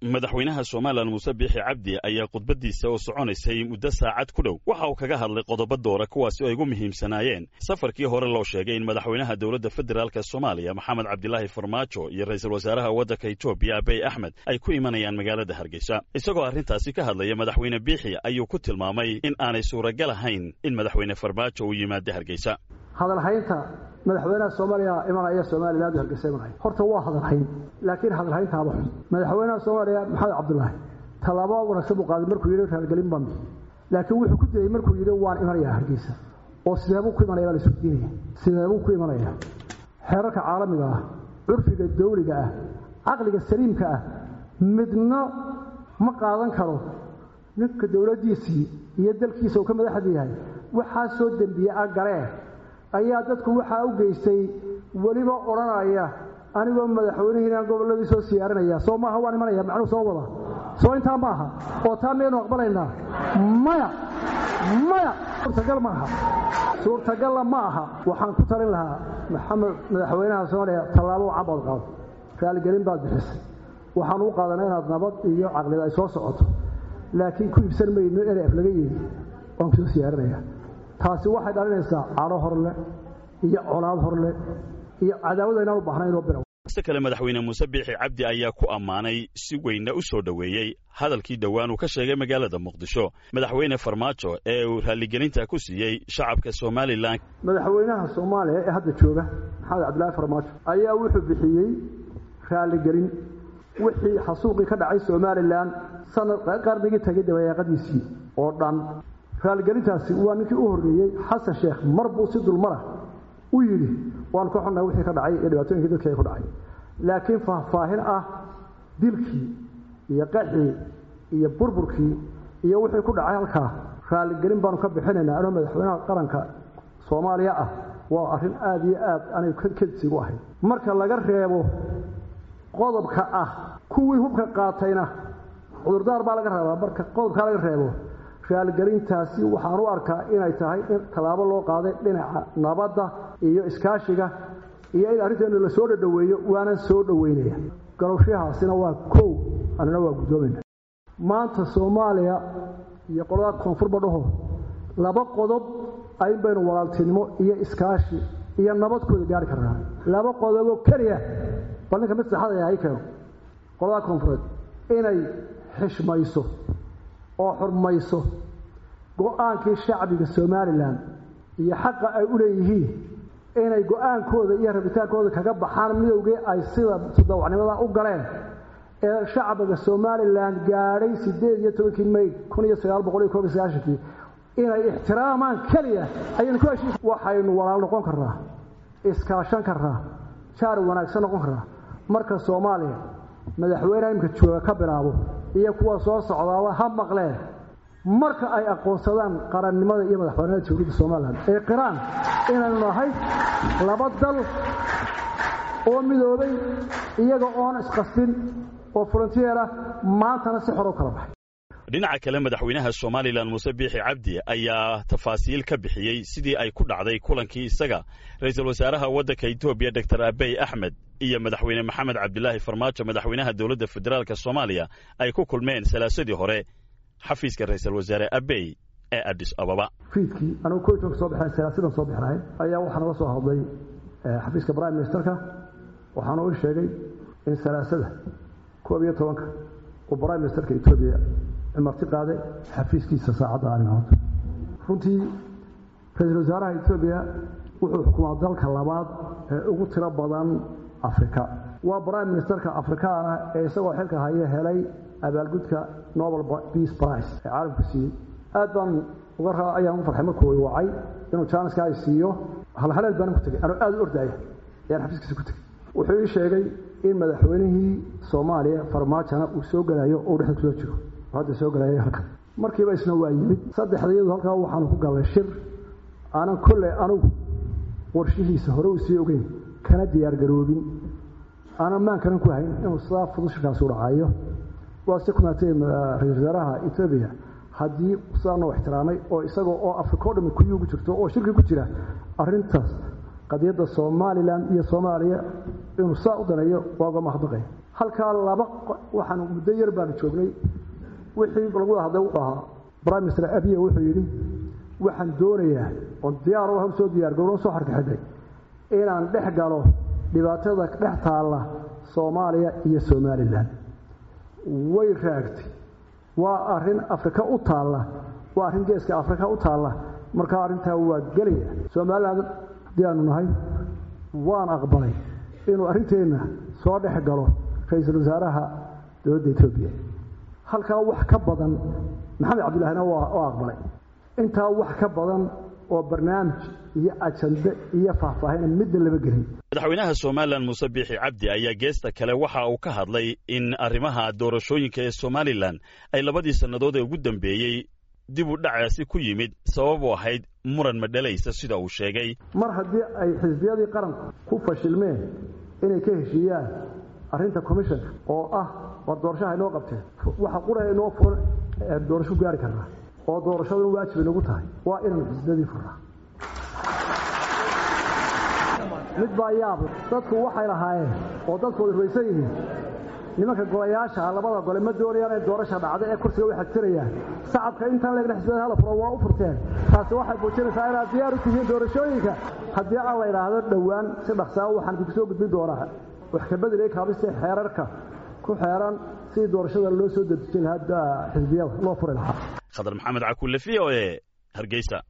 madaxweynaha somalilan muuse biixi cabdi ayaa khudbaddiisa oo soconaysay muddo saacad ku dhow waxa uu kaga hadlay qodobo doora kuwaasi oo ay ugu muhiimsanaayeen safarkii hore loo sheegay in madaxweynaha dowladda federaalk soomaaliya maxamed cabdilaahi farmaajo iyo ra'iisul wasaaraha waddanka etoobiya abiy axmed ay ku imanayaan magaalada hargeysa isagoo arrintaasi ka hadlaya madaxweyne biixi ayuu ku tilmaamay in aanay suuragal ahayn in madaxweyne farmaajo uu yimaado hargeysa hadalhaynta madaxweynaha soomaaliya imanaya somaliland hargeysa imanaya horta waa hadalhayn laakiin hadalhayntaaba xun madaxweynaha soomaaliya maxamed cabdulaahi tallaabo wanaagsan buu qaaday markuu yidhi raalgelin baan bixi laakiin wuxuu ku dayey markuu yidhi waan imanayaa hargeysa oo sideebuu ku imanaya baa la isweydiinaya sideebuu ku imanaya xeerarka caalamiga ah curfiga dawliga ah caqliga saliimka ah midna ma qaadan karo ninka dowladdiisii iyo dalkiisa uu ka madaxda yahay waxaa soo dembiye a galee ayaa dadku waxaa u geystay weliba odhanaya anigoo madaxweynihiinaan gobolladii soo siyaarinaya soo maaha waan imanaya macnuu soo wada soo intaa ma aha oo taa miyaynu aqbalaynaa maya maya suurtagal ma aha suurtagalla ma aha waxaan ku talin lahaa maxamed madaxweynaha soomaaliya tallaabo cabaad qaado raaligelin baad bixisay waxaan u qaadanaa inaad nabad iyo caqlida ay soo socoto laakiin ku iibsan mayno eref laga yeedi waan kusoo siyaarinaya taasi waxay dhalinaysaa cadho horle iyo colaad horle iyo cadaawada inaan u baahnayn oo bilow si kale madaxweyne muuse biixi cabdi ayaa ku ammaanay si weynna u soo dhoweeyey hadalkii dhowaan uu ka sheegay magaalada muqdisho madaxweyne farmaajo ee uu raalligelinta ku siiyey shacabka somalilan madaxweynaha soomaaliya ee hadda jooga maxamed cabdilaahi farmaajo ayaa wuxuu bixiyey raalligelin wixii xasuuqii ka dhacay somalilan sanad qarnigii tagay dabayaaqadiisii oo dhan raalligelintaasi waa ninkii u horreeyey xasan sheekh mar buu si dulmara u yidhi waan ka xunnahay wixii ka dhacay iyo dhibaatooyinkii dadkii ay ku dhacay laakiin faahfaahin ah dilkii iyo qaxii iyo burburkii iyo wixii ku dhacay halkaa raalligelin baanu ka bixinaynaa anoo madaxweynaha qaranka soomaaliya ah waa arrin aada iyo aad anay kedsigu ahayd marka laga reebo qodobka ah kuwii hubka qaatayna cudurdaar baa laga rabaa marka qodobkaa laga reebo raalgelintaasi waxaan u arkaa inay tahay in tallaabo loo qaaday dhinaca nabadda iyo iskaashiga iyo in arrinteenu la soo dhadhoweeyo waanan soo dhoweynaya garowshahaasina waa kow anina waa guddoomayna maanta soomaaliya iyo qolada koonfurba dhaho laba qodob ayn baynu walaaltinimo iyo iskaashi iyo nabadkooda gaari karnaa laba qodoboo keliya bal ninka mid saxadaya hay keeno qolada koonfureed inay xishmayso oo xurmayso go-aankii shacbiga somalilan iyo xaqa ay u leeyihiin inay go-aankooda iyo rabitaankooda kaga baxaan midowgii ay sida sudawacnimada u galeen ee shacbiga somalilan gaadhay siddeed iyo tobankii may kun iyo sagaal boqol iyo koob iyo sagaashankii inay ixtiraamaan keliya ayaynu ku heshiis waxaynu walaal noqon karnaa iskaashan karnaa jaar wanaagsan noqon karnaa marka soomaaliya madaxweyneha imika jooga ka bilaabo iyo kuwa soo socdaaba ha maqleen marka ay aqoonsadaan qarannimada iyo madaxbanimada dowladda somalilan ee qiraan inaynu nahay laba dal oo midoobay iyaga oon isqasbin oo frontier ah maantana si xor u kala baxay dhinaca kale madaxweynaha somalilan muuse biixi cabdi ayaa tafaasiil ka bixiyey sidii ay ku dhacday kulankii isaga ra'iisul wasaaraha waddanka etoobiya doctor abiy axmed iyo madaxweyne maxamed cabdilaahi farmaajo madaxweynaha dowladda federaalk soomaaliya ay ku kulmeen salaasadii hore xafiiska ra'iisul wasaare abiy ee adis ababa fiidkii anugu koytonka soo baxeen salaasidan soo bixnahay ayaa waxaa naga soo hadlay xafiiska prime ministerka waxaana u sheegay in salaasada koob iyo tobanka uu prime ministerka etoobiya marti qaaday xafiiskiisa saacadda arrimahood runtii ra-iisul wasaaraha etoobiya wuxuu xukumaa dalka labaad ee ugu tiro badan afrika waa prime ministerka afrikaana ee isagoo xilka haya helay abaalgudka nobel peace price ee caalamku siiyey aad baan uga raa ayaan ugu farxay markuu wacay inuu jaaniska ay siiyo halhaleel baanan ku tegay anuu aada u ordaaya ayaan xafiiskiisa ku tegey wuxuu ii sheegay in madaxweynihii soomaaliya farmaajona uu soo gelayo oo dhexda kusoo jiro hadda soo galaya halkan markiiba isna waa yimid saddexda iyadu halkaa waxaanu ku gallay shir aanan kolley anugu warshihiisa hore uu sii ogeyn kana diyaargaroobin aanan maankanan ku hayn inuu sidaa fudud shirkaasi u dhacayo waa si kumaatay ra-isul wasaaraha etoobiya haddii sidaa noo ixtiraamay oo isagoo oo afrika o dhami kuyii ugu jirto oo shirki ku jira arrintaas qadiyadda somalilan iyo soomaaliya inuu saa u daneeyo waa uga mahadnaqaya halkaa laba waxaan muddo yar baanu joognay wixii lagu wada hadlay wuxuu ahaa prime minister abiya wuxuu yidhi waxaan doonayaa oon diyaar u soo diyaar gowlo soo xarkaxidhay inaan dhex galo dhibaatada dhex taalla soomaaliya iyo somalilan way raagtay waa arrin afrika u taalla waa arrin geeska afrika u taalla markaa arrintaa waa gelaya somalilan haddii aanu nahay waan aqbalay inuu arrinteenna soo dhex galo ra-iisul wasaaraha dowladda etoobiya halkaa wax ka badan maxamed cabdillahina waa aqbalay intaa wax ka badan oo barnaamij iyo ajande iyo faahfaahina midna lama gelin madaxweynaha somalilan muuse biixi cabdi ayaa geesta kale waxa uu ka hadlay in arrimaha doorashooyinka ee somalilan ay labadii sannadood ee ugu dambeeyey dib u dhacaasi ku yimid sabab u ahayd muran madhalaysa sida uu sheegay mar haddii ay xisbiyadii qaranku ku fashilmeen inay ka heshiiyaan arrinta commissionka oo ah war doorashaha inoo qabteen waxa qura inoo furan doorasho gaari karnaa oo doorashaduna waajib inagu tahay waa inaan xisbiyadii furnaa mid baa yaabla dadku waxay lahaayeen oo dadku way rumaysan yihiin nimanka golayaasha labada gole ma doonayaan inay doorasha dhacdo ee kursiga way xagtirayaan sacabka intaan leegna xisbiyada hala furo waa u furteen taasi waxay muujinaysaa inaad diyaar u tihiin doorashooyinka haddii aan la idhaahdo dhowaan si dhaqsaa waxaan idinku soo gudbin doonaa wax ka bedelay kaabiste xeerarka ku xeeran sidii doorashada loo soo dedejin lahaa xisbiyada loo furi lahaa khadar maxamed cakulle v o e hargeysa